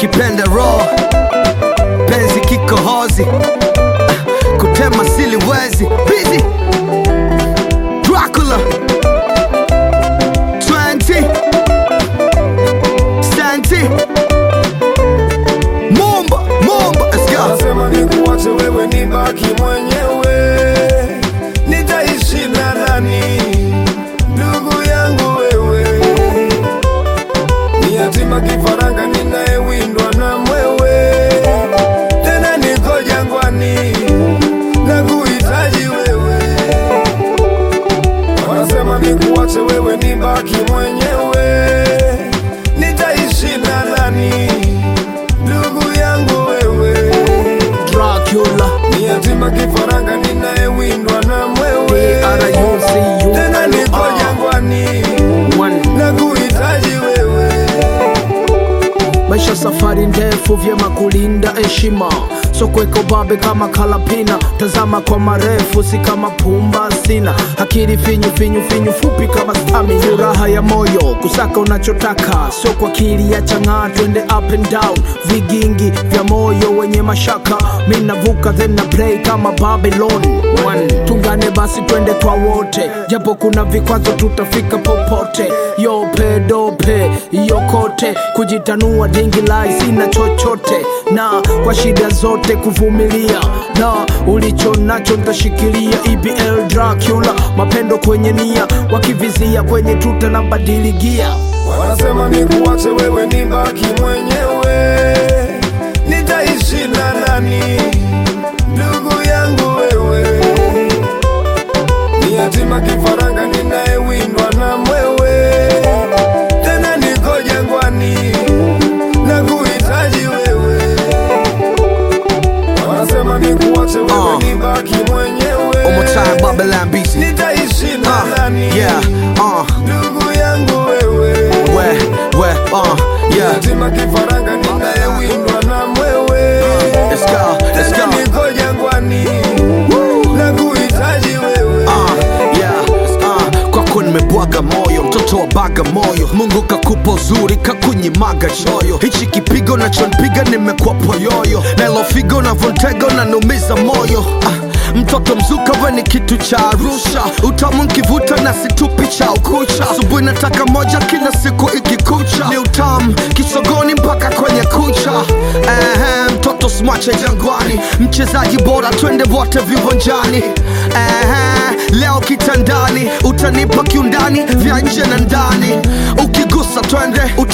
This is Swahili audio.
ukipenda roho penzi kikohozi Ah, kutema siliwezi busy Dracula 20 Santi Mumba Mumba let's go Nasema nikuache wewe nibaki mwenyewe, nitaishi na nani? Ndugu yangu wewe, ni yatima kifaranga ninayewindwa na mwewe, tena niko jangwani na kuhitaji wewe. Wanasema nikuache wewe nibaki mwenyewe, nitaishi na nani? Ndugu yangu wewe Dracula ni yatima kifaranga ninayewindwa na mwewe, D-R-U-C-U-L-A. tena niko jangwani One na kuhitaji wewe. maisha safari ndefu vyema kulinda heshima sokweko babe kama kalapina tazama kwa marefu si kama pumba sina akili finyu finyu finyu fupi kama stami furaha ya moyo kusaka unachotaka sio kwa akili ya chang'aa twende up and down vigingi vya moyo wenye mashaka mi navuka then na play kama babylon One. tungane basi twende kwa wote japo kuna vikwazo tutafika popote yope dope yokote kujitanua dingi lai sina chochote na kwa shida zote kuvumilia na ulicho nacho ntashikilia ebl dracula mapendo kwenye nia wakivizia kwenye tuta na badili gia Wanasema nikuache wewe nibaki mwenyewe, nitaishi na nani? Ndugu yangu wewe, ni yatima kifaranga ninayewindwa na mwewe, tena niko jangwani na kuhitaji wewe. Wanasema nikuache wewe Uh. nibaki mwenyewe, One more time, Babylon BC. nitaishi na Uh, nani? yeah, uh, Ndugu yangu wewe where, where, uh, yeah. yatima kifaranga ninayewindwa na mwewe, Let's go, let's tena go. niko jangwani na kuhitaji wewe. Uh, yeah, uh, kwako nimebwaga moyo mtoto wa baga moyo mungu kakupa uzuri kakunyimaga choyo hichi kipigo nachonpiga nimekuwa poyoyo nailofigo navontega nanumiza moyo uh, mtoto mzuka we ni kitu cha arusha utamu nkivuta na situpi cha ukucha asubuhi nataka moja kila siku ikikucha ni utamu kisogoni mpaka kwenye kucha Ehe, mtoto smache jangwani mchezaji bora twende wote viwanjani Ehe, leo kitandani utanipa kiundani vya nje na ndani ukigusa twende